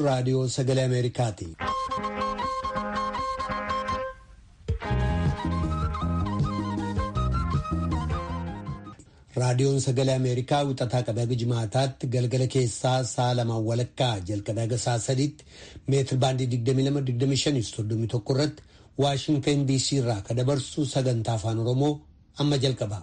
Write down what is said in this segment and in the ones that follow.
raadiyoo sagalee Ameerikaati. Raadiyoon sagalee Ameerikaa wixataa qabee jimaataatti galgala keessaa sa'a lamaan walakkaa jalqabee haga sa'a sadiitti meetir baandii 22-25 irratti Waashintan DC irraa ka dabarsu sagantaa afaan Oromoo amma jalqaba.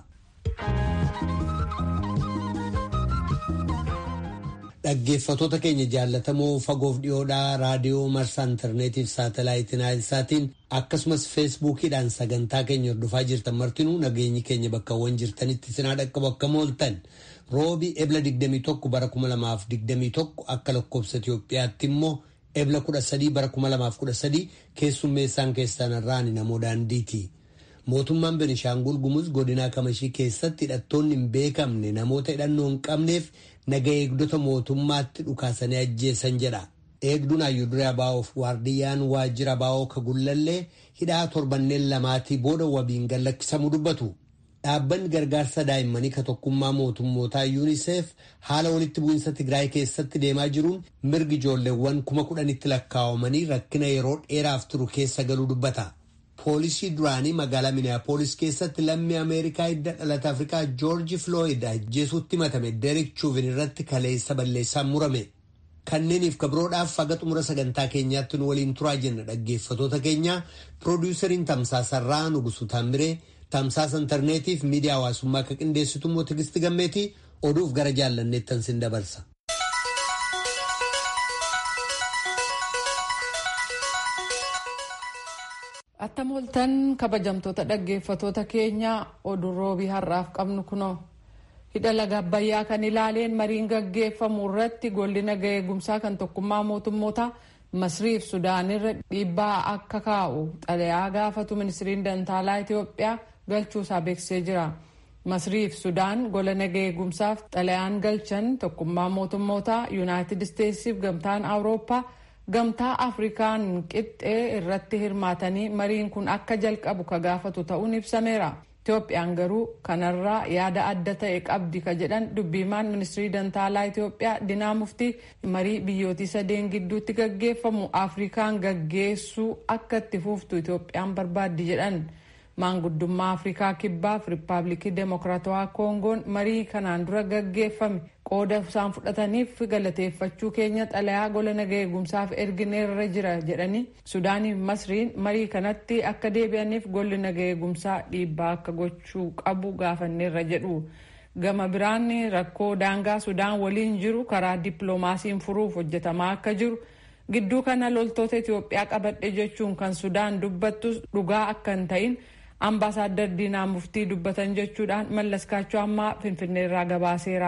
Dhaggeeffatoota keenya jaallatamoo fagoof dhiyoodhaa raadiyoo marsaa intarneetiif saatalaayitiin naayilsaatiin akkasumas feesbuukiidhaan sagantaa keenya hordofaa jirtan martinuu nageenyi keenya bakkawwan jirtanitti sinaa dhaqqabu akka mooltan roobii ebla 21 bara 2021 akka lakkoobsa Itoophiyaatti immoo ebla 13 bara 2013 keessummeessaan keessan irraan namoo daandiiti. Mootummaan Benishaangul Gumuz godinaa Kamashii keessatti hidhattoonni hin beekamne namoota hidhannoo hin qabneef naga eegdota mootummaatti dhukaasanii ajjeesan jedha. Eegduun Ayyuuduree Abaa'oof waardiyyaan waajjira Abaa'oo Kagullallee hidhaa torbanneen lamaatii booda wabiin gallakkisamuu dubbatu. Dhaabbanni gargaarsa daa'immanii ka tokkummaa mootummootaa yuuniseef haala walitti bu'iinsa Tigraay keessatti deemaa jiruun mirgi ijoolleewwan kuma kudhanitti lakkaa'amanii rakkina yeroo dheeraaf turu keessa galuu dubbata. Poolisii duraanii magaalaa Minneapolis keessatti lammii Ameerikaa hidda dhalata Afrikaa Joorji Flooyid ajjeesuutti himatame Deerik Chuuvin irratti kaleessa balleessaan murame. Kanneeniif kabroodhaaf haga xumura sagantaa keenyaatti nu waliin turaa jenna dhaggeeffatoota keenya piroodiwusariin Tamsaasarraa Nugusu Taamiree Tamsaasa intarneetiif miidiyaa hawaasummaa akka qindeessitu immoo Tigisti Gammeetii oduuf gara jaallanneettan sin dabarsa. Attam ooltan kabajamtoota dhaggeeffatoota keenya oduu roobii har'aaf qabnu kunoo hidha laga abbayyaa kan ilaaleen mariin gaggeeffamu irratti golli naga eegumsaa kan tokkummaa mootummoota masriif sudaanirra dhiibbaa akka kaa'u xalayaa gaafatu ministiriin dantaalaa Itoophiyaa galchuusaa beeksisee jira. Masriif Sudaan gola naga eegumsaaf xalayaan galchan tokkummaa mootummoota Yuunaayitid Isteetsiif gamtaan Awurooppaa gamtaa afrikaan qixxee irratti hirmaatanii mariin kun akka jalqabu ka gaafatu ta'uun ibsameera. Itoophiyaan garuu kanarraa yaada adda ta'e qabdi ka jedhan dubbiimaan ministirii dantaalaa Itoophiyaa Dinaa Muftii marii biyyootii sadeen gidduutti gaggeeffamu afrikaan gaggeessuu akka itti fuuftu Itoophiyaan barbaaddi jedhan. maanguddummaa afrikaa kibbaaf riippaabilikii deemokiraatawaa koongoon marii kanaan dura gaggeeffame qooda isaan fudhataniif galateeffachuu keenya xalayaa gola naga eegumsaaf ergineerra jira jedhanii sudaaniif masriin marii kanatti akka deebi'aniif golli naga eegumsaa dhiibbaa akka gochuu qabu gaafanneerra jedhu gama biraan rakkoo daangaa sudaan waliin jiru karaa dippiloomaasiin furuuf hojjetamaa akka jiru gidduu kana loltoota itiyoophiyaa qabadhe jechuun kan sudaan dubbattus dhugaa akka hin ta'in ambaasaadar diinaa muftii dubbatan jechuudhaan mallaskaachuu ammaa finfinneerraa gabaaseera.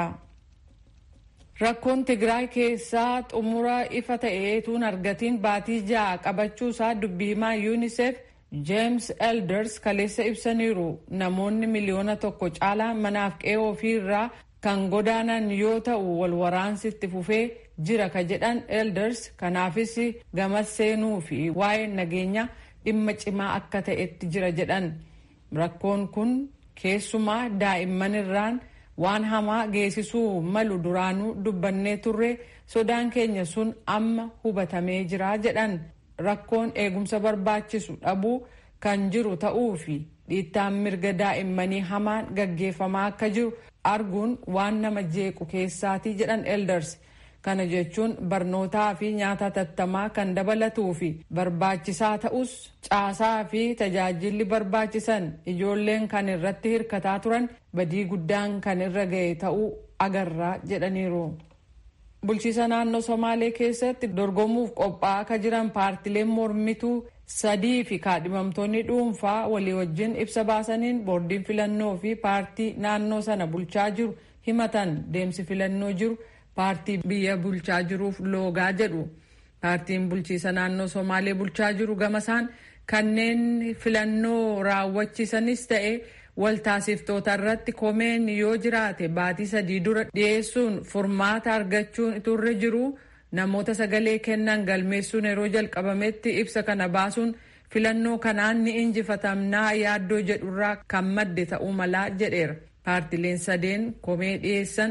Rakkoon Tigraay keessaa xumura ifa ta'eetuun argatiin baatii ja'a qabachuusaa dubbiimaa yuuniseef James Elders kaleessa ibsaniiru. Namoonni miliyoona tokko caalaa manaaf qe'ee ofiirraa kan godaanan yoo ta'u wal waraansi itti fufee jira ka jedhan Elders kanaafis gamas seenuu fi waa'ee nageenyaa dhimma cimaa akka ta'etti jira jedhan rakkoon kun keessumaa daa'imman irraan waan hamaa geessisuu malu duraanuu dubbannee turre sodaan keenya sun amma hubatamee jira jedhan rakkoon eegumsa barbaachisu dhabuu kan jiru ta'uu fi dhiittaan mirga daa'immanii hamaan gaggeeffamaa akka jiru arguun waan nama jeequ keessaatii jedhan elders kana jechuun barnootaa fi nyaata tattamaa kan dabalatuu fi barbaachisaa ta'us caasaa fi tajaajilli barbaachisan ijoolleen kan irratti hirkataa turan badii guddaan kan irra ga'e ta'uu agarraa jedhaniiru. Bulchiisa naannoo Somaalee keessatti dorgomuuf qophaa'aa akka jiran paartileen mormituu sadii fi kaadhimamtoonni dhuunfaa walii wajjin ibsa baasaniin boordiin filannoo fi paartii naannoo sana bulchaa jiru himatan deemsi filannoo jiru. paartii biyya bulchaa jiruuf loogaa jedhu paartiin bulchiisa naannoo somaalee bulchaa jiru gamasaan kanneen filannoo raawwachiisanis ta'e waltaasiftoota irratti komeen yoo jiraate baatii sadii dura dhiyeessuun furmaata argachuun turre jiru namoota sagalee kennan galmeessuun yeroo jalqabametti ibsa kana baasuun filannoo kanaan ni injifatamnaa yaaddoo jedhurraa kan madde ta'uu malaa jedheera paartileen sadeen komee dhiyeessan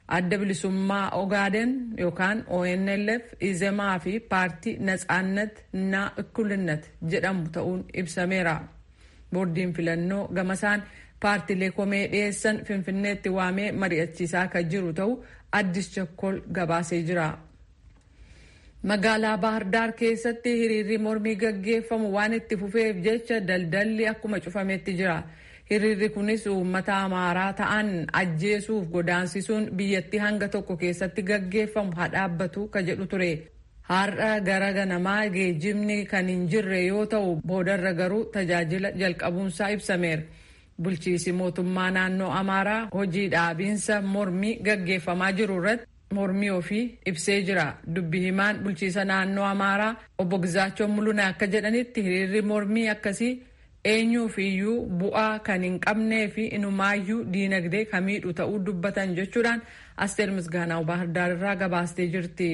adda bilisummaa ogaaden yookaan onlf izemaa fi paartii natsaannat na እኩልነት jedhamu ta'uun ibsameera boordiin filannoo gamasaan paartiilee komee dhiyeessan finfinneetti waamee mari'achiisaa kan jiru ta'u addis chakkol gabaasee jira. magaalaa bahardaar keessatti hiriirri mormii gaggeeffamu waan itti fufeef jecha daldalli akkuma cufametti jira. hiriirri kunis uummata amaaraa ta'an ajjeesuuf godaansisuun biyyattii hanga tokko keessatti gaggeeffamu haa dhaabbatu ka jedhu ture har'a gara ganamaa geejjibni kan hin jirre yoo ta'u boodarra garuu tajaajila jalqabuunsaa ibsameera bulchiisi mootummaa naannoo amaaraa hojii dhaabiinsa mormii gaggeeffamaa jiru irratti mormii ofii ibsee jira dubbi himaan bulchiisa naannoo amaaraa obbo Gizaachoo Mulunaa akka jedhanitti hiriirri mormii akkasii eenyuuf iyyuu bu'aa kan hin qabnee fi inumaayyuu diinagdee kamiidhu ta'uu dubbatan jechuudhaan asteer misgaanaa baahirdaar irraa gabaastee jirti.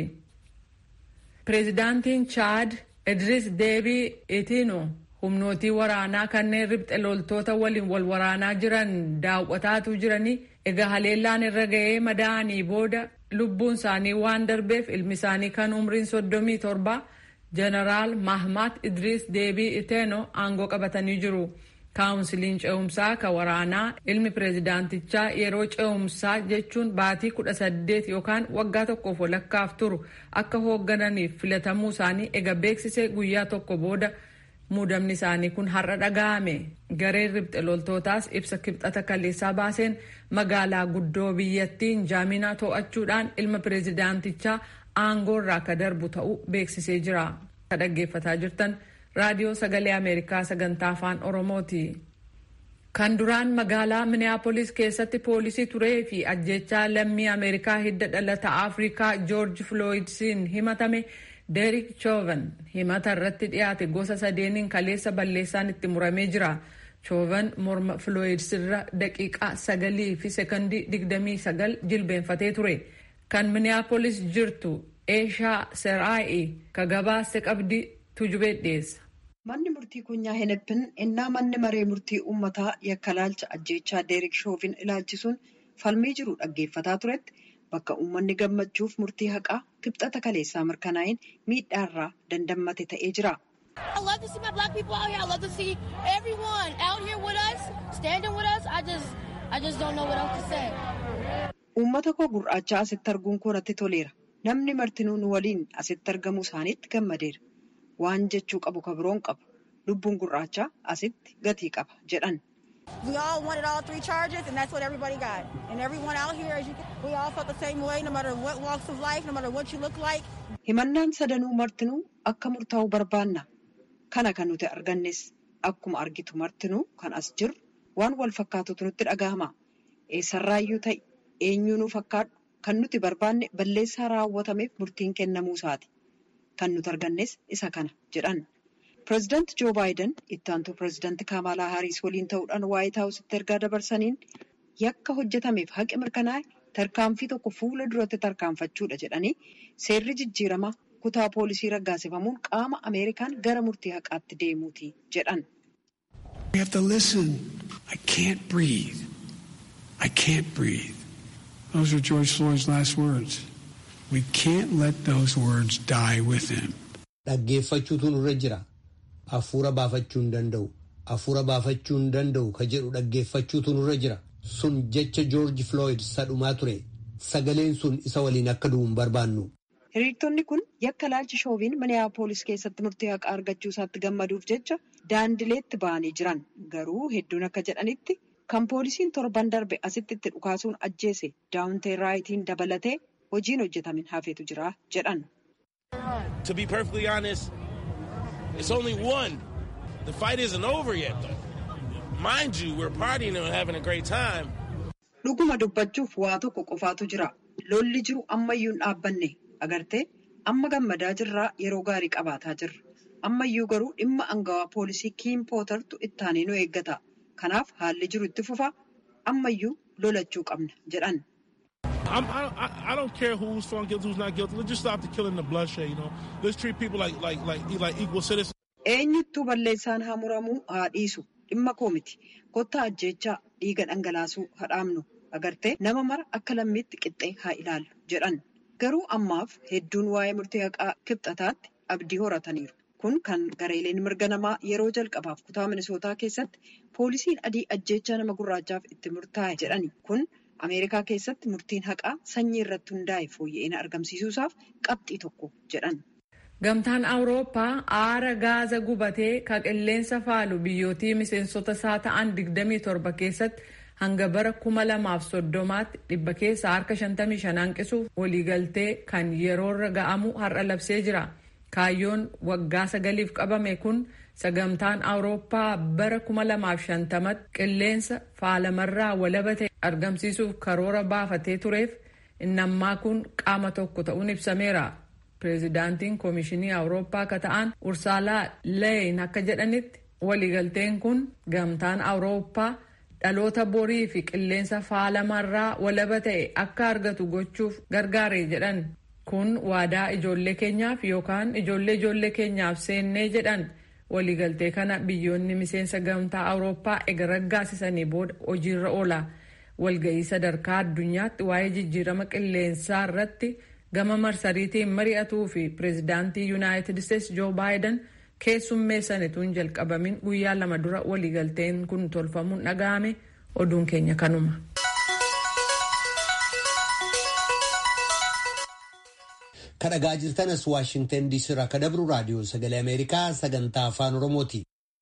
pireezidaantiin chaad idris deebii itiinu humnootii waraanaa kanneen ribxe loltoota waliin wal waraanaa jiran daawwataatu jiranii egaa haleellaan irra ga'ee madaa'anii booda lubbuun isaanii waan darbeef ilmi isaanii kan umriin soddomii torba jeneraal mahmat idris deebii iteeno aangoo qabatanii jiru kaawunsiliin ce'umsaa ka waraanaa ilmi pireezidaantichaa yeroo ce'umsaa jechuun baatii kudha saddeet yookaan waggaa tokkoof walakkaaf turu akka hooggananiif filatamuu isaanii ega beeksisee guyyaa tokko booda muudamni isaanii kun har'a dhaga'ame gareen ribxe loltootaas ibsa kibxata kaleessaa baaseen magaalaa guddoo biyyattiin jaaminaa to'achuudhaan ilma pireezidaantichaa aangoorraa akka darbu ta'uu beeksisee jira. Ka dhaggeeffataa jirtan raadiyoo sagalee Ameerikaa sagantaa afaan Oromooti. Kan duraan magaalaa Minneapolis keessatti poolisii turee fi ajjechaa lammii Ameerikaa hidda dhalata Afrikaa George Floydsiin himatame Derek Chauvin himata irratti dhiyaate gosa sadeeniin kaleessa balleessaan itti muramee jira. Chauvin morma Floyds irra daqiiqaa sagalii fi sekondii digdamii sagal jilbeenfatee ture. Kan Minneapolis jirtu Eeshaa Seraa'i ka gabaase qabdi tujubee dhiyeessa. Manni murtii kunyaa Heneppin innaa manni maree murtii uummataa yakka laalcha ajjeechaa Deerik Shoovin ilaalchisuun falmii jiru dhaggeeffataa turetti bakka uummanni gammachuuf murtii haqaa kibxata kaleessaa mirkanaa'in miidhaarraa dandammate ta'ee jira. I love to see my black people out here. I love to see everyone out here with us, standing with us. I just, I just don't know what else to say. Uummata koo gurraachaa asitti arguun koo natti toleera. Namni martinuu nu waliin asitti argamuu isaaniitti gammadeera. Waan jechuu qabu ka biroon qabu. Lubbuun gurraachaa asitti gatii qaba jedhan. We all wanted all three charges, and that's what everybody got. And everyone out here, as you, we all felt the same way, no matter what walks of life, no matter what you look like. Himannaan sadanuu martinuu akka murtaa'u barbaanna. Kana kan nuti argannes akkuma argitu martinuu kan as jiru waan wal fakkaatutu nutti dhagahama. Eessarraayyuu ta'e eenyuu nu fakkaadhu kan nuti barbaanne balleessaa raawwatameef murtiin kennamuu isaati. Kan nuti argannes isa kana jedhan. Pireezidaanti Joo Baayiden itti aantuu pireezidaanti Kamalaa Hariis waliin ta'uudhaan Waayit Haawusitti ergaa dabarsaniin yakka hojjetameef haqi mirkanaa'e tarkaanfii tokko fuula duratti tarkaanfachuudha jedhanii seerri jijjiiramaa kutaa poolisii raggaasifamuun qaama Ameerikaan gara murtii haqaatti deemuuti jedhan. We have to listen. I can't breathe. I can't breathe. Those are George Floyd's last words. We can't let those words die with him. Dhaggeeffachuutu nurra jira. Hafuura baafachuu hin danda'u. Hafuura baafachuu hin danda'u ka jedhu dhaggeeffachuutu nurra jira. Sun jecha George Floyd sadhumaa ture. Sagaleen sun isa waliin akka du'u hin barbaannu. Hiriirtonni kun yakka laalchi shooviin Minneapolis keessatti murtii haqaa argachuu isaatti gammaduuf jecha daandileetti ba'anii jiran. Garuu hedduun akka jedhanitti kan poolisiin torban darbe asitti itti dhukaasuun ajjeese daawuntee raayitiin dabalatee hojiin hojjetamin hafeetu jira jedhan. To be perfectly honest, it's only one. The fight isn't over yet, though. Mind you, we're partying and having a great time. Dhuguma dubbachuuf waa tokko qofaatu jira. Lolli jiru ammayyuu hin dhaabbanne. Agartee amma gammadaa jirraa yeroo gaarii qabaataa jirra. Ammayyuu garuu dhimma angawaa poolisii Kiim Pootartu ittaanii nu eeggata. Kanaaf haalli jiru itti fufa ammayyuu lolachuu qabna jedhan. I'm, I, I, I don't care who's found guilty, who's not guilty. Let's just stop the killing and the bloodshed, you know. Let's treat people like like like like equal citizens. Eenyuttuu balleessaan haa muramuu haa dhiisu dhimma koo miti. Kottaa ajjeechaa dhiiga dhangalaasuu haa dhaabnu. agartee nama mara akka lammiitti qixxee haa ilaallu jedhan. Garuu ammaaf hedduun waa'ee murtii haqaa kibxataatti abdii horataniiru. Kun kan gareeleen mirga namaa yeroo jalqabaaf kutaa minisootaa keessatti poolisiin adii ajjeechaa nama gurraachaaf itti murtaa'e jedhani. Kun Ameerikaa keessatti murtiin haqaa sanyii irratti hundaa'e fooyya'ina argamsiisuusaaf qabxii tokko jedhan. Gamtaan Awurooppaa aara gaaza gubatee ka qilleensa faalu biyyootii miseensota isaa ta'an 27 keessatti hanga bara 2030tti dhibba keessa harka 55 hanqisuuf waliigaltee kan yeroorra ga'amu har'a labsee jira. Kaayyoon waggaa sagaliif qabame kun sagamtaan Awurooppaa bara 2050tti qilleensa faalamarraa walaba ta'e argamsiisuuf karoora baafatee tureef innammaa kun qaama tokko ta'uun ibsameera. Pireezidaantiin Koomishinii Awurooppaa akka ta'an Ursaalaa Leyen akka jedhanitti waliigalteen kun gamtaan Awurooppaa dhaloota borii fi qilleensa faalamarraa walaba ta'e akka argatu gochuuf gargaare jedhan. Kun waadaa ijoollee keenyaaf yookaan ijoollee ijoollee keenyaaf seennee jedhan waliigaltee kana biyyoonni miseensa gamtaa Awurooppaa ega raggaasisanii booda hojiirra oola. Walga'ii sadarkaa addunyaatti waa'ee jijjiirama qilleensaa irratti gama marsariitiin mari'atuu fi pireezidaantii yuunaayitid isteetsi joo baayiden keessummeessanituun jalqabamin guyyaa lama dura waliigalteen kun tolfamuun dhaga'ame oduun keenya kanuma. kadhagaa jirtanas waashingtan diisii irraa ka dabru raadiyoo sagalee ameerikaa sagantaa afaan oromooti.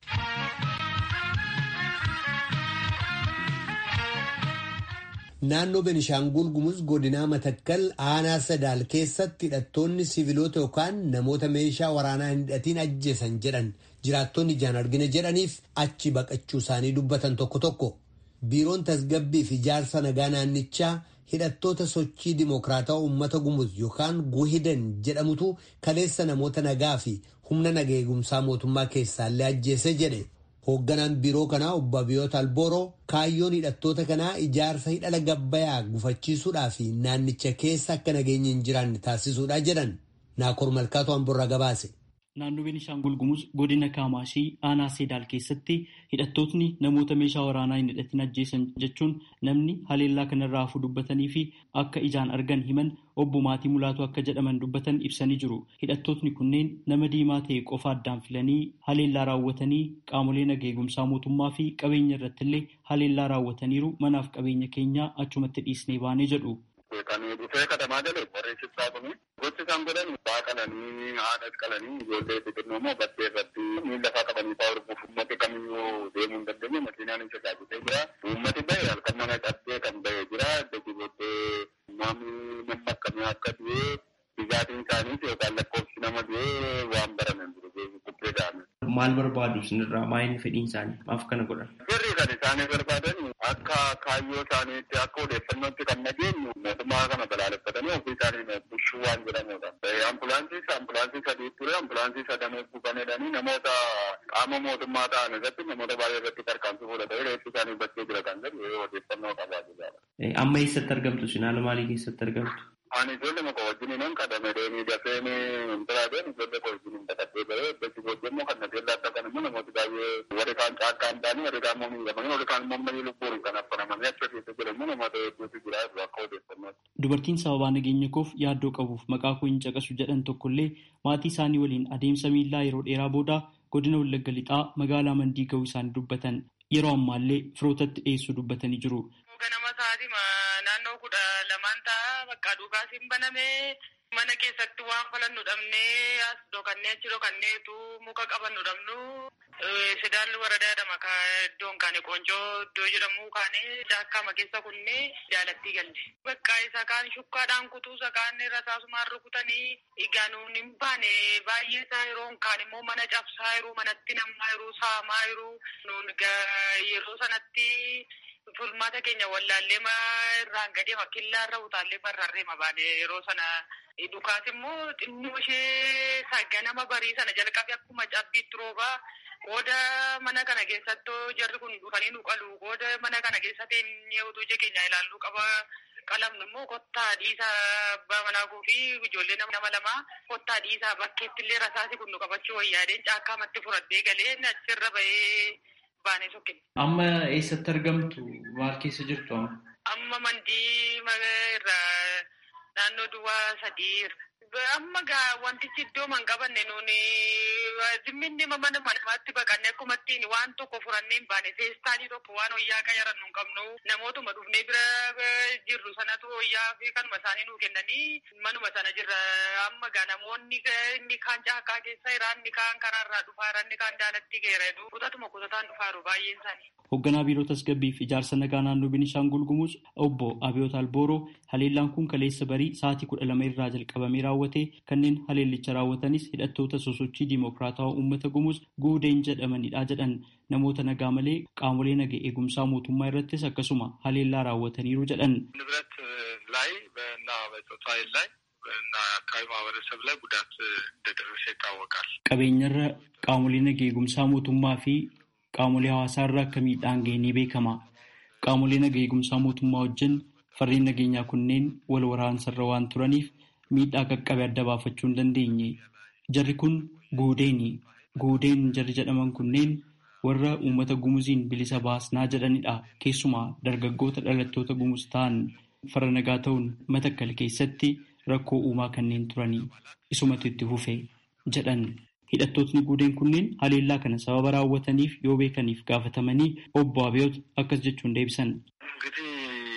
naannoo benishaangul gumuz godinaa matakkal aanaa sadaal keessatti hidhattoonni siviilota yookaan namoota meeshaa waraanaa hin hidhatiin ajjeesan jedhan jiraattonni ijaan argina jedhaniif achi baqachuu isaanii dubbatan tokko tokko biiroon tasgabbii fi ijaarsa nagaa naannichaa hidhattoota sochii dimokiraataa uummata gumuz yookaan guhidan jedhamutu kaleessa namoota nagaa fi humna nagaa eegumsaa mootummaa keessaallee ajjeese jedhe. hoogganaan biiroo kanaa obbo Abiyoota Albooroo kaayyoon hidhattoota kanaa ijaarsa hidhala gabbayaa gufachiisuudhaa fi naannicha keessa akka nageenyi hin jiraanne taasisuudha jedhan naakoor malkaatu hamburra gabaase. Naannoo Beenishaangul Gumuz godina Kaamaashii aanaa Seedaal keessatti hidhattootni namoota meeshaa waraanaa hin hidhatin ajjeesan jechuun namni haleellaa kanarraa hafuu dubbatanii fi akka ijaan argan himan obbo Maatii Mulaatu akka jedhaman dubbatan ibsanii jiru. Hidhattootni kunneen nama diimaa ta'e qofa addaan filanii haleellaa raawwatanii qaamolee nagaa eegumsaa mootummaa fi qabeenya irrattillee haleellaa raawwataniiru manaaf qabeenya keenya achumatti dhiisnee baanee jedhu. Kan dhufee katamaa galee barreessichaa kun gochi isaan godhan baa qalanii haadha qalanii ijoollee xixiqqoo immoo bakkee irratti miila fa'aa qabanii fa'aa hormuuf uummati kamiyyuu deemuu hin dandeenye makiinaan hin tajaajiltee jira. Uummati bahe halkan mana cabsee kan bahe jira. Dachii booddee namni nama akkamii akka du'e dhugaatiin isaaniis yookaan lakkoofsi nama du'e waan baraman jiru kubbee da'ame. Maal barbaadu isinirraa maayinni fedhiin isaanii maaf kana godhan? Sirrii kan isaanii barbaadan akka kaayyoo isaaniitti akka odeeffannootti kan nageenyu mootummaa kana balaaleffatanii ofii isaanii bushuu waan jedhamudha. Ambulaansii ambulaansii sadii ture ambulaansii sadan buufanedhanii namoota qaama mootummaa ta'an irratti namoota baay'ee irratti tarkaanfii fudhatee reeffi isaanii bakkee jira kan jedhu odeeffannoo qabaa jirudha. Amma eessatti argamtu isin haala maalii keessatti argamtu? Ani ijoollee muka wajjin nan qadame deemee dafee biraadeen ijoollee koo wajjin baqatee bahee bakki booddee immoo kan nageen laata kan immoo namooti baay'ee warri kaan caakkaa hin taane warri kaan immoo miidhamanii warri kaan immoo marii lubbuun kan affanamanii achi keessa jiran immoo namoota hedduutu jira akka odeeffannootti. Dubartiin sababaa nageenya koof yaaddoo qabuuf maqaa koo hin caqasu jedhan tokkollee maatii isaanii waliin adeemsa miillaa yeroo dheeraa booda godina Wallagga Lixaa magaalaa Mandii ga'uu isaanii dubbatan yeroo ammaallee firootatti dhiyeessuu dubbatanii jiru. Ganama sa'aatii naannoo kudha lamaan ta'a bakka dhugaasiin banamee mana keessatti waan falannu dhabnee as dhokannee achi dhokanneetu muka qabannu dhabnu sidaalli waradaa jedhama ka iddoon kaane qoncoo iddoo jedhamu kaane daakkaama keessa kunne jaalattii galle. Bakka isa kaan shukkaadhaan kutuu isa kaan rasaasumaan rukutanii egaa nuun hin baane baay'ee isaa yeroo kaan immoo mana cabsaa yeroo manatti namaa yeroo saamaa yeroo nuun yeroo sanatti Fulmaata keenya wallaallee irraan gadee makkillaa irra utaallee barraarree mabaane yeroo sana dhukaas immoo xinnoo ishee ganama barii sana jalqabe akkuma cabbiitti roobaa qooda mana kana keessatti jarri kun dhufanii nu qalu qooda mana kana keessatti utuu ija keenya ilaalluu qaba qalamnu immoo kottaa dhiisaa abbaa manaa fi ijoollee nama lamaa kottaa dhiisaa bakkeetti illee rasaasi kun nu qabachuu wayyaadeen caakkaamatti fudhadhee galee achirra bahee. Amma eessatti argamtu? Maal keessa jirtu amma? amma mandii irraa naannoo duwwaa sadii irra. Amma gaa wantichi iddoo man qabanne nuuni zimminni mana namaatti baqanne akkuma ittiin waan tokko furannee hin baane feestaalii tokko waan wayyaa qayaran nu hin qabnu namootuma dhufnee bira jirru sanatu wayyaa fi kanuma isaanii nuu kennanii manuma sana jirra amma gaa namoonni inni kaan caakkaa keessa jira inni kaan karaarraa dhufaa inni kaan daalatti geera kutatuma kutataan dhufaaru baay'een isaanii. Hoogganaa biiroo tasgabbii fi ijaarsa nagaa naannoo Beenishaangul Gumuz obbo Abiyoot Albooroo haleellaan kun kaleessa barii sa'aatii kudha lama irraa jalqabamee raawwate kanneen haleellicha raawwatanis hidhattoota sosochii diimokiraatawaa uummata Gumuz guudeen jedhamanidha jedhan namoota nagaa malee qaamolee naga eegumsaa mootummaa irrattis akkasuma haleellaa raawwataniiru jedhan. ንብረት ላይ እና በጾታ ኃይል ላይ እና አካባቢ ማህበረሰብ ላይ ጉዳት እንደደረሰ ይታወቃል። Qabeenyarra qaamolee naga eegumsaa mootummaa fi qaamolee hawaasaarra akka miidhaan ga'e ni beekama. Qaamolee naga eegumsaa mootummaa wajjin farreen nageenyaa kunneen wal waraansarra waan turaniif miidhaa qaqqabe adda baafachuu hin dandeenye. Jarri kun guudeeni. Guudeen jarri jedhaman kunneen warra uummata gumuziin bilisa baasnaa jedhanidha. Keessumaa dargaggoota dhalattoota gumuz ta'an farra nagaa ta'uun matakkal keessatti rakkoo uumaa kanneen turanii isumatu itti fufe jedhan. Hidhattootni guudeen kunneen haleellaa kana sababa raawwataniif yoo beekaniif gaafatamanii obbo Abiyoot akkas jechuun deebisan. እንግዲህ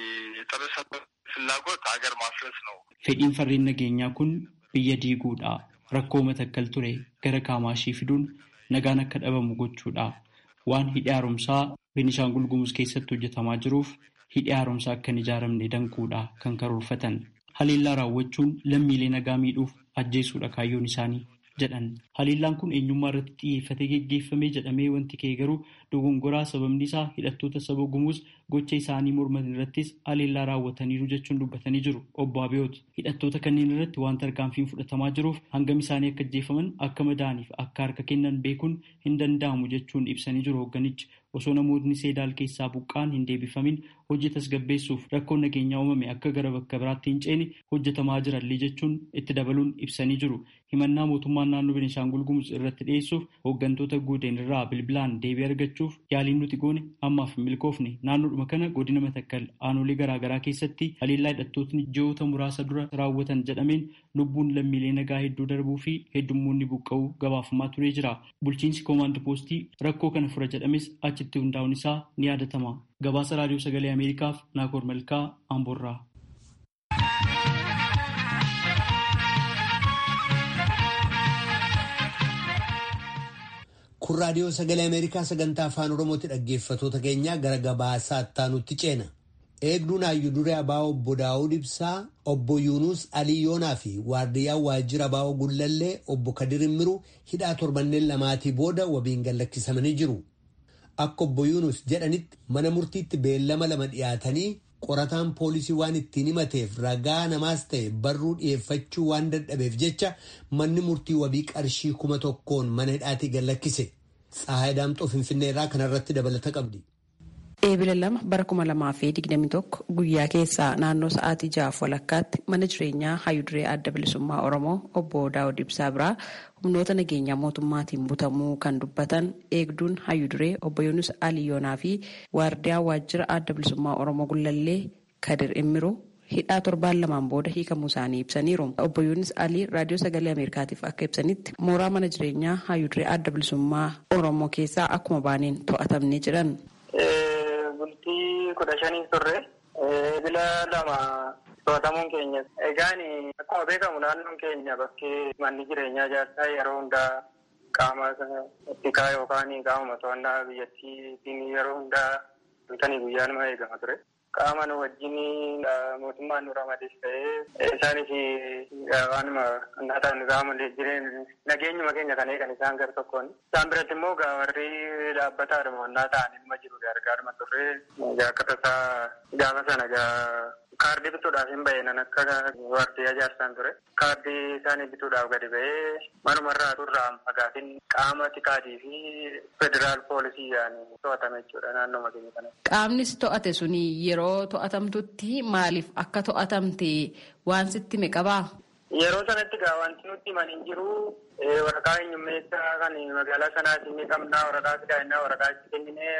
የጸረ ሰላም ፍላጎት ሀገር ማፍረስ ነው። Fedhiin farreen nageenyaa kun biyya diiguudha. Rakkoo matakkal ture gara kaamaashii fiduun nagaan akka dhabamu gochuudha. Waan hidhi haaromsaa Beenishaangul Gumuz keessatti hojjetamaa jiruuf hidhi haaromsaa akka hin ijaaramne danquudha kan karoorfatan. Haleellaa raawwachuun lammiilee nagaa miidhuuf ajjeesuudha kaayyoon isaanii jedhan. Haleellaan kun eenyummaa irratti xiyyeeffatee geggeeffamee jedhamee wanti ka'e garuu dogongoraa sababni isaa hidhattoota saba gumuus gocha isaanii morman irrattis haleellaa raawwataniiru jechuun dubbatanii jiru. Obbo Abiyoot hidhattoota kanneen irratti waan tarkaanfiin fudhatamaa jiruuf hangam isaanii akka ajjeefaman akka madaaniif akka harka kennan beekuun hin danda'amu jechuun ibsanii jiru hoogganichi. Osoo namootni seedaal keessaa buqqaan hin deebifamin hojii tasgabbeessuuf rakkoon nageenyaa uumame akka gara bakka biraatti hin ceene hojjetamaa jirallee jechuun itti dabaluun ibsanii jiru. Himannaa mootummaan naannoo Beenishaangul Gumuz irratti dhiyeessuuf hooggantoota guuteen irraa bilbilaan deebii argachuuf yaaliin nuti goone ammaaf hin milkoofne. Naannoodhuma kana godina matakkal aanolee garaagaraa keessatti haleellaa hidhattootni ji'oota muraasa dura raawwatan jedhameen lubbuun lammiilee nagaa hedduu darbuu fi heddummoonni buqqa'uu gabaafamaa turee jira. Bulchiinsi koomaand poostii rakkoo kana fura jedhames achitti hundaa'uun isaa ni yaadatama. Gabaasa raadiyoo sagalee Ameerikaaf Naakoor Malkaa Amboorraa. Kun raadiyoo sagalee Ameerikaa sagantaa afaan Oromooti dhaggeeffatoota keenya gara gabaasaa ittaanutti ceena. Eegduun hayyuu duree Abaa'oo obbo Daawud Ibsaa, obbo Yuunus Alii Yoonaa fi waardiyyaan waajjira Abaa'oo Gullallee obbo Kadir Immiruu hidhaa torbanneen lamaatii booda wabiin gallakkisamanii jiru. Akka obbo Yuunus jedhanitti mana murtiitti beellama lama dhiyaatanii qorataan poolisii waan ittiin himateef ragaa namaas ta'e barruu dhiyeeffachuu waan dadhabeef jecha manni murtii wabii qarshii kuma tokkoon mana hidhaatii gallakkise. Tsahaay Daamxoo Finfinnee irraa kanarratti dabalata qabdi. Eebila lama bara kuma lamaa fi digdami tokko guyyaa keessaa naannoo sa'aatii ja'aaf walakkaatti mana jireenyaa hayyuduree adda bilisummaa Oromoo obbo Daawud Ibsaa biraa humnoota nageenyaa mootummaatiin butamuu kan dubbatan eegduun hayyuduree obbo Yunus Aliyoonaa fi waardiyaa waajjira adda bilisummaa Oromoo Gullallee Kadir Immiruu hidhaa torbaan lamaan booda hiikamuu isaanii ibsaniiru. Obbo Yuunis Alii raadiyoo sagalee Ameerikaatiif akka ibsanitti mooraa mana jireenyaa hayyuduree adda bilisummaa Oromoo keessaa akkuma baaneen to'atamne jedhan. bultii kudha shanii turre bila lama to'atamuun keenya. Egaan akkuma beekamu naannoon keenya bakkee manni jireenyaa ijaarsaa yeroo hundaa qaama tikaa yookaan qaama to'annaa biyyattiitiin yeroo hundaa halkanii guyyaa nama eegama ture. Qaama nu wajjin mootummaan nu ramades ta'ee isaanis waanuma annaataan qaama jireenya nageenyuma keenya kan eegan isaan gara tokkoon. Isaan biratti immoo warri dhaabbataa dhumannaa ta'an ilma jiru gargaaruma turre akka tasaa gaafa sana kaardii bituudhaaf hin bahe nan akka waardiyyaa ijaarsaan ture. Kaardii isaanii bituudhaaf gadi bahee manumarraa turraa fagaatiin qaama tikaatii fi federaal poolisii yaa'anii to'atame jechuudha naannoo keenya kana. Qaamnis to'ate suni yeroo to'atamtutti maaliif akka to'atamte waan sitti hime qabaa? Yeroo sanatti gaa wanti nutti himan hin jiru waraqaa eenyummeessaa kan magaalaa sanaatiin ni qabnaa waraqaa sidaayinaa waraqaa itti kenninee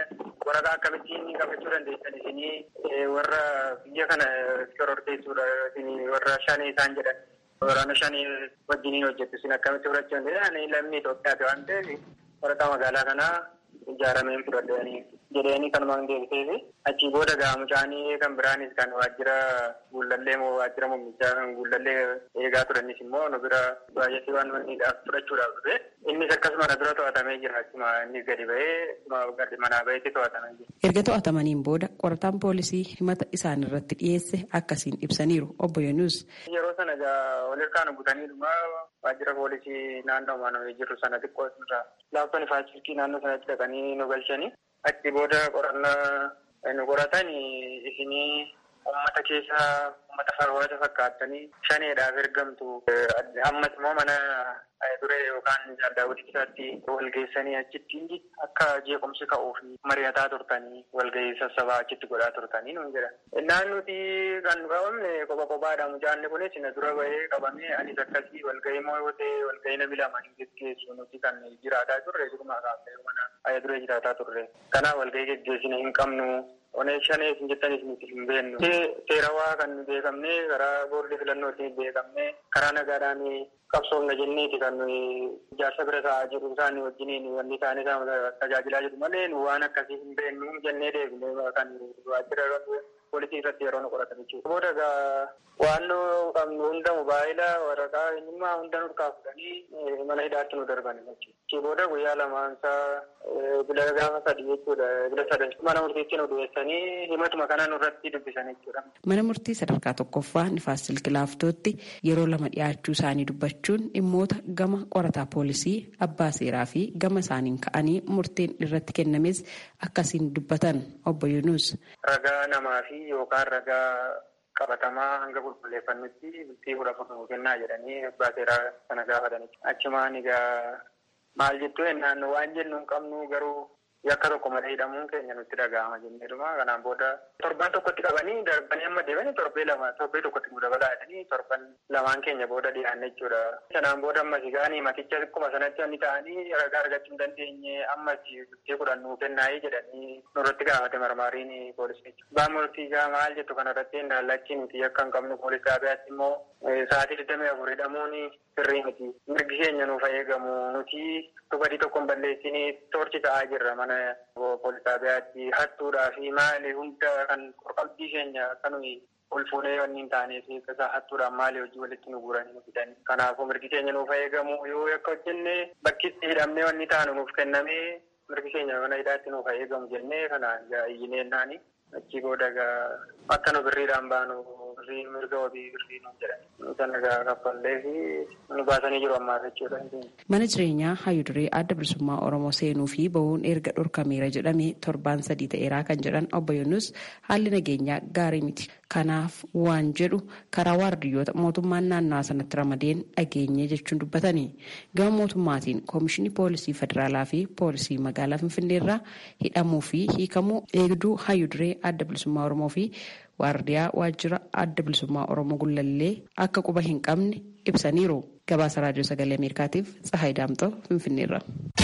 waraqaa akkamittiin qabachuu dandeessan isinii warra biyya kana shororteessuudha isinii warra shanii isaan jedhan waraana shanii wajjiniin hojjettu isin akkamitti fudhachuu dandeessan lammii Itoophiyaati waan ta'eef waraqaa magaalaa kanaa ijaarameen fudhadhanii jedhanii kanumaan deebiseefi achii booda gaa mucaanii kan biraanis kan waajjira guullallee moo waajjira mummichaa kan guullallee eegaa turanis immoo nu bira baay'atee waan manniidhaaf fudhachuudhaaf dhufe innis akkasuma na bira to'atamee jira achuma inni gadi ba'ee gadi manaa ba'eetti to'atamee jira. Erga to'atamaniin booda qorataan poolisii himata isaan irratti dhiyeesse akkasiin ibsaniiru obbo Yonuus. Yeroo sana gaa walirkaan butanii dhuma waajjira poolisii naannoo maanamee jirru sana xiqqoo irraa laaftonni faashilkii naannoo sanatti dhaqanii nu galchanii achi booda qorannaa nu qoratan isinii uummata keessa uummata farwaata fakkaattanii shaneedhaaf ergamtu ammas immoo mana duree yookaan jaaldaawwan isaatti walgeessanii achitti akka jeequmsi ka'uu fi mari'ataa turtanii walgahii sassabaa achitti godhaa turtanii nuun jedha. Innaan nuti kan nu qabamne kopha kophaadha mucaanni kunis na dura bahee qabamee anis akkasii walgahii moo yoo ta'e walgahii namni lama hin geggeessu nuti kan jiraataa turre jiruma kaafee mana aya duree jiraataa turre. Kanaaf walgahii geggeessina hin qabnu Onee shanee isin jettanis nuti hin beeknu. Seerawaa kan beekamne karaa boordii filannootiin beekamne karaa nagaadhaan qabsoofna jenneeti kan ijaarsa bira taa'aa jiru isaanii wajjiniin wanni isaanii tajaajilaa jiru malee nu waan akkasii hin beeknu jennee deebine kan waajjira poolisii irratti yeroo nu qoratan jechuudha. Booda egaa waan nu qabnu hunda mobaayila waraqaa eenyummaa hunda nurkaa fudhanii mana hidhaatti nu darban jechuudha. Achii booda guyyaa lamaansaa bila gaafa sadii jechuudha bila sadan mana murtiitti nu dhiyeessanii himatuma kana nurratti dubbisan jechuudha. Mana murtii sadarkaa tokkoffaa nifaas silkilaaftootti yeroo lama dhiyaachuu isaanii dubbachuun dhimmoota gama qorataa poolisii abbaa seeraa fi gama isaaniin ka'anii murteen irratti kennames akkasiin dubbatan obbo Yunuus. Ragaa namaa fi yookaan ragaa qabatamaa hanga qulqulleeffannutti bultii kudha afur kennaa jedhanii abbaa seeraa sana gaafatanii. Achumaan egaa maal jettu ennaan waan jennu hin qabnu garuu yakka tokko malee hidhamuun keenya nutti dhaga'ama jenneedhuma kanaan booda torban tokkotti qabanii darbanii amma deemanii torbee lama torbee tokkotti nu dabalaa jedhanii torban lamaan keenya booda dhiyaanne jechuudha. Sanaan booda ammas gaanii maticha akkuma sanatti wanni ta'anii ragaa argachuu hin dandeenye ammas bultii kudhan nuu kennaayii jedhanii nurratti gaafate marmaariin poolisii. Baan murtii gaa maal jettu kanarratti indaallachi nuti akka hin qabnu poolis xaabiyaatti immoo sa'aatii digdamii afur hidhamuun sirrii miti. Mirgi keenya nuuf eegamu nuti dhugaatii tokko hin balleessinii toorchi ta'aa jirra mana poolis xaabiyaatti hattuudhaa fi maali hunda kan qorqalbii keenya kanuma ol fuunee wanni hin taaneef isaa hattuudhaan maali hojii walitti nu guuranii nu fidan. Kanaafuu mirgi keenya nuuf eegamu yoo akka hojjenne bakkitti hidhamnee wanni taanu nuuf kennamee mirgi keenya mana hidhaatti nuuf eegamu jennee kanaan iyyinee naani achi booda akka nu birriidhaan baanu birrii mirga wabii birrii nu jedhan sana kaffallee fi nu baasanii jiru ammaa jechuudha. Mana jireenyaa hayyuu duree adda bilisummaa Oromoo seenuu fi bahuun erga dhorkameera jedhame torbaan sadii ta'eeraa kan jedhan obbo Yunus haalli nageenyaa gaarii miti. Kanaaf waan jedhu karaa waardiyyoota mootummaan naannawaa sanatti ramadeen dhageenye jechuun dubbatanii gama mootummaatiin koomishinii poolisii federaalaa fi poolisii magaalaa finfinneerraa hidhamuu fi hiikamuu eegduu hayyuu duree adda bilisummaa Oromoo fi waardiyaa waajjira adda bilisummaa Oromoo gullallee akka quba hin qabne ibsaniiru. Gabaasa raadiyoo sagalee Ameerikaatiif Tsahaay Daamxoo Finfinneerra.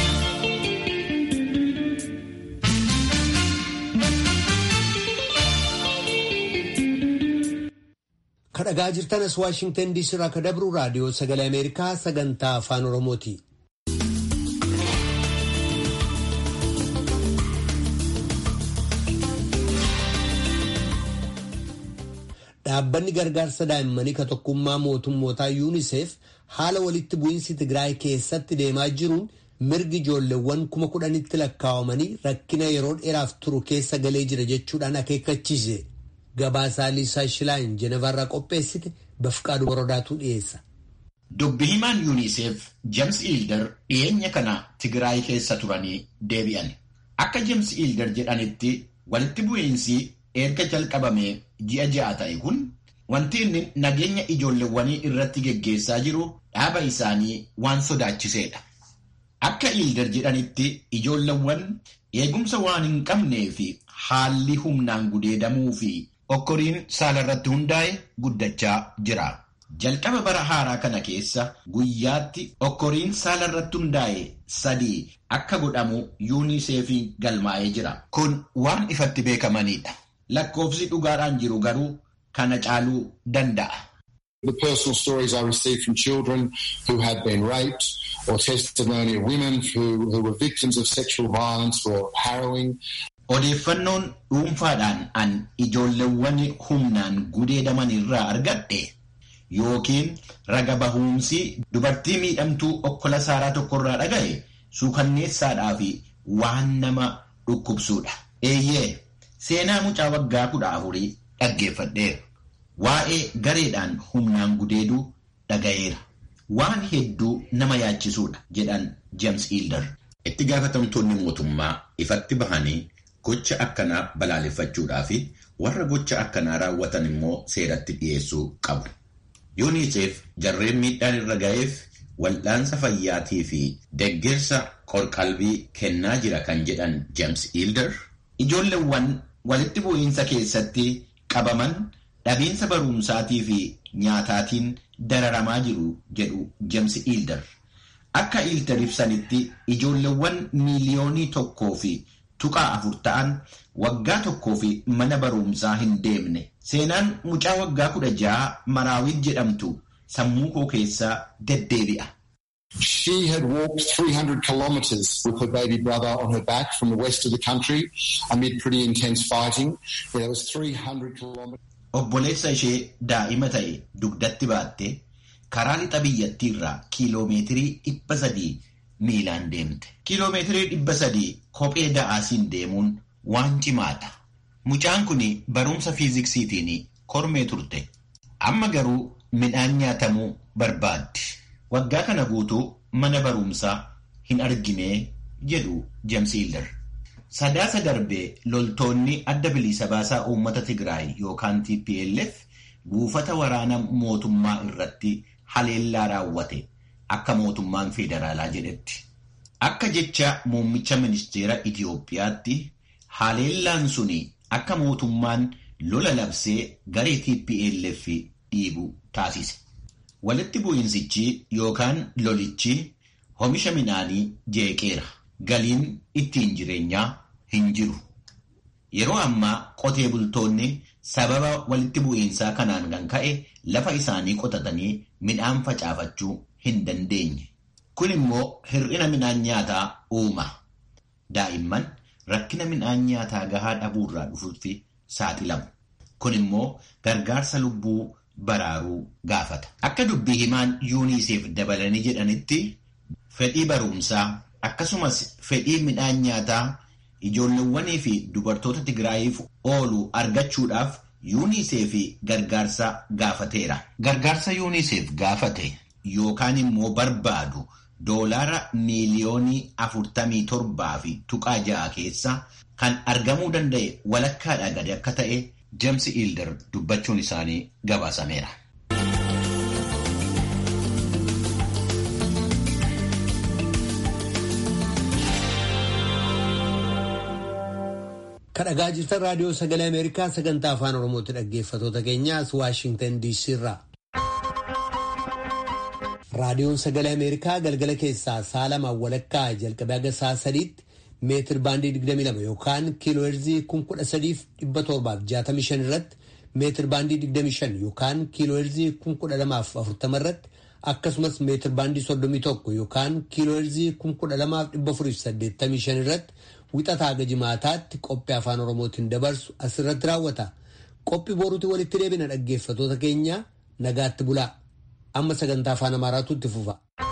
kadhagaa jirtanas waashingtan diisii irraa kan dabru raadiyoo sagalee ameerikaa sagantaa afaan oromooti. dhaabbanni gargaarsa daa'immanii ka tokkummaa mootummootaa yuuniseef haala walitti bu'iinsi tigraay keessatti deemaa jiruun mirgi ijoolleewwan kuma kudhanitti lakkaawamanii rakkina yeroo dheeraaf turu keessa galee jira jechuudhaan akeekkachiise. Gabaasaa Liisaa Shilaayin Jenevarraa qopheessite Bafqaadu Borodaatu dhiyeessa. Dubbi himaan yuuniseef James Ilder dhiyeenya kana Tigraay keessa turanii deebi'an. Akka James Ilder jedhanitti walitti bu'iinsi erga jalqabamee ji'a ja'a ta'e kun wanti inni nageenya ijoolleewwanii irratti geggeessaa jiru dhaaba isaanii waan sodaachiseedha. Akka Ilder jedhanitti ijoolleewwan eegumsa waan hin qabnee fi haalli humnaan gudeedamuu fi okkoriin saala irratti hundaa'e guddachaa jira. Jalqaba bara haaraa kana keessa guyyaatti okkoriin saala irratti hundaa'e sadii akka godhamu yuuniseefiin galmaa'ee jira. Kun waan ifatti beekamanidha. Lakkoofsi dhugaadhaan jiru garuu kana caaluu danda'a. The personal stories I received from children who had been raped or testimony of women who, who were victims of sexual violence were harrowing. Odeeffannoon dhuunfaadhaan an ijoolleewwan humnaan gudeedaman irraa argadhe yookiin raga bahuumsi dubartii miidhamtuu okkola saaraa tokkorraa dhagaye suukanneessaadhaa fi waan nama dhukkubsuudha. Eeyyee seenaa mucaa waggaa kudha afurii dhaggeeffadheera. Waa'ee gareedhaan humnaan gudeeduu dhagayeera. Waan hedduu nama yaachisuudha jedhan James Hilder. Itti gaafatamtoonni mootummaa ifatti bahanii gocha akkanaa balaaleffachuudhaa fi warra gocha akkanaa raawwatan immoo seeratti dhiyeessuu qabu. UNICEF jarreen miidhaan irra ga'eef wal'aansa fayyaatii fi deeggarsa qorqalbii kennaa jira kan jedhan James Hilder. Ijoolleewwan walitti bu'iinsa keessatti qabaman dhabiinsa barumsaatii fi nyaataatiin dararamaa jiru jedhu James Hilder. Akka Hilder ibsanitti ijoolleewwan miiliyoonii tokkoo fi tuqaa afur ta'an waggaa tokkoo fi mana barumsaa hin deemne. Seenaan mucaa waggaa kudha ja'a Maraawit jedhamtu sammuu koo keessaa deddeebi'a. She had walked 300 kilometres with her baby brother on her back from the west of the country amid pretty intense fighting. There was 300 kilometres. Obboleessa ishee daa'ima ta'e dugdatti baatte karaa lixa biyyattii irraa kiiloomeetirii dhibba sadii miilaan deemte. Kiiloomeetirii dhibba sadii kophee da'aasiin deemuun waan cimaadha. Mucaan kun barumsa fiiziksiitiin kormee turte. Amma garuu midhaan nyaatamuu barbaaddi. Waggaa kana guutuu mana barumsaa hin argine jedhu James Hilder. Sadaasa darbee loltoonni adda bilisa baasaa uummata Tigraay yookaan TPLF buufata waraana mootummaa irratti haleellaa raawwate akka mootummaan federaalaa jedhetti. Akka jecha muummicha ministeera Itiyoophiyaatti haleellaan suni akka mootummaan lola labsee garee TPLF dhiibu taasise. Walitti bu'iinsichi yookaan lolichi oomisha midhaanii jeeqeera. Galiin ittiin jireenyaa hin jiru. Yeroo ammaa qotee bultoonni sababa walitti bu'iinsaa kanaan kan ka'e lafa isaanii qotatanii midhaan facaafachuu hin dandeenye. Kun immoo hir'ina midhaan nyaataa uuma. Daa'imman rakkina midhaan nyaataa gahaa dhabuurraa dhufuutti saaxilamu. Kun immoo gargaarsa lubbuu baraaruu gaafata. Akka dubbii himaan yuuniseef dabalanii jedhanitti fedhii barumsaa akkasumas fedhii midhaan nyaataa ijoolleewwanii fi dubartoota Tigraayiif oolu argachuudhaaf yuuniseef gargaarsa gaafateera. Gargaarsa yuuniseef gaafate yookaan immoo barbaadu doolaara miiliyoonii afurtamii torbaa fi tuqaa ja'a keessa kan argamuu danda'e walakkaadhaa gadi akka ta'e James Hilder dubbachuun isaanii gabaasameera. Kadhagaa jirtan raadiyoo sagalee Ameerikaa sagantaa afaan Oromooti dhaggeeffatoota keenyaas Waashintan DC irraa. Raadiyoon sagalee Ameerikaa galgala keessaa sa'a lamaan walakkaa jalqabee haga sa'a sadiitti meetir baandii 22 yookaan kiiloo heerzii 13,765 irratti meetir baandii 25 yookaan kiiloo heerzii 1240 irratti akkasumas meetir baandii 31 yookaan kiiloo heerzii 12,485 irratti wixataa haga jimaataatti qophii afaan oromootiin dabarsu asirratti raawwata. Qophii boruutti walitti deebina dhaggeeffatoota keenya nagaatti bulaa. Amma sagantaa afaan amaaraatu itti fufa.